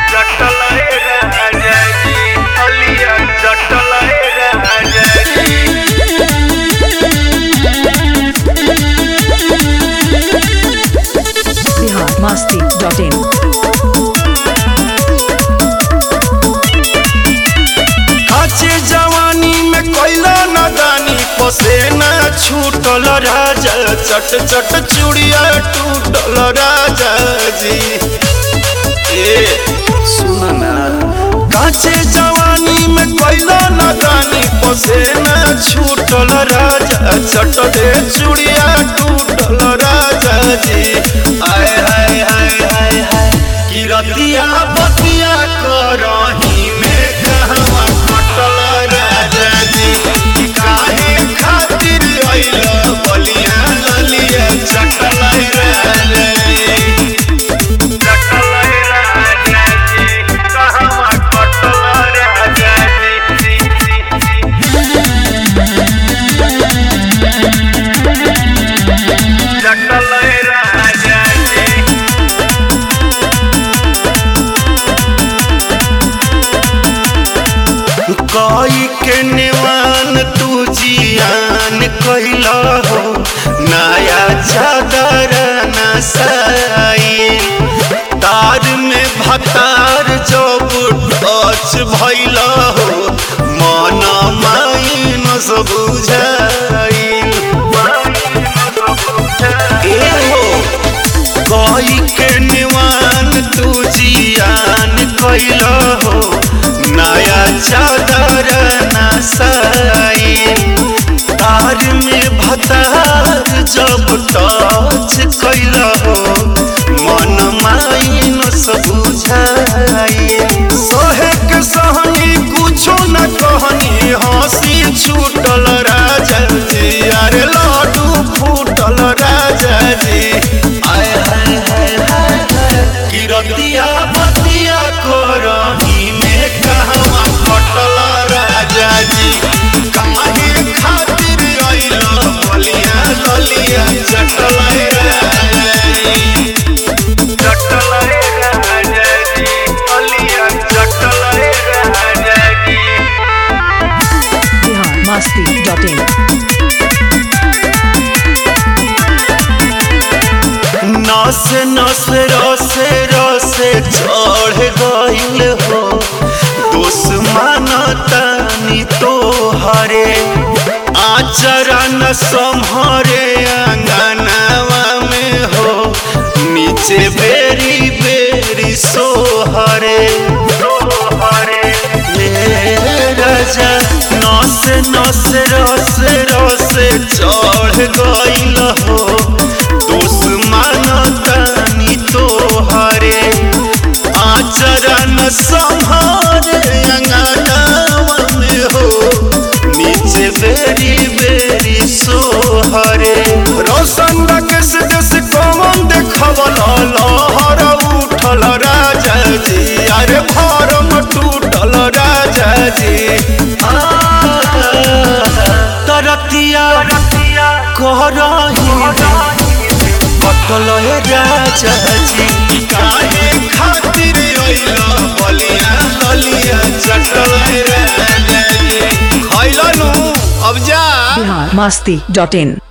जटलय राजा जी अलिया जटलय राजा जी बिहार मस्ती dot in काचे जवानी में कैला नदानी पसेना छूटल राजा चट चट चूड़िया टूटल राजा जी ए सुन ना काचे जवानी में कैला नदानी पसेना छूटल राजा चट दे चूड़िया टूटल राजा जी आय हाय हाय हाय हाय कि रतिया बतिया करही में कहवा कटल राजा जी कि काहे खातिर अइल बलिया ललिया चटल राजा जी जटलय राजा जी कहवा कटल राजा जी जटलय राजा जी कई के निवान तू जियान कैला हो नया चादर नसाई तार में भतार जब टच भैला हो मन माइन सब बुझाई ए हो कई के निवान तू जियान कैला हो नया चादर नसाई तार में भतार जब टच कैला हो मन माइन सब बुझाई सोहे के सहनी कुछो न कहनी हंसी छूटल राजा जी अरे लाडू फूटल राजा जी आय हाय हाय हाय हाय किरतिया बतिया करही में कहवा कटल राजा जी काहे खातिर अइल बलिया ललिया चटल राजा जी जटलय राजा जी अलिया जटलय राजा जी बिहार मस्ती डॉट इन नस नस रसे रसे चढ़ गइल हो दुश्मन तनी तो हरे आचरा न संहरे अंगनावा में हो नीचे बेरी बेरी सोहरे हे राजा नस नस रस रस चढ़ गइल हो दुश्मन तनी तोहरे आचरण संहारे अंगनावा में हो नीचे बेरी बेरी सोहरे रोशन रकेश देश कमन देखवल लहर उठल राजा जी अरे भरम टूटल राजा जी आ, तरतिया करही कटल हे राजा जी काहे खातिर अइल बलिया ललिया चटल हे राजा जी खैलनु अब जा बिहार मस्ती डॉट इन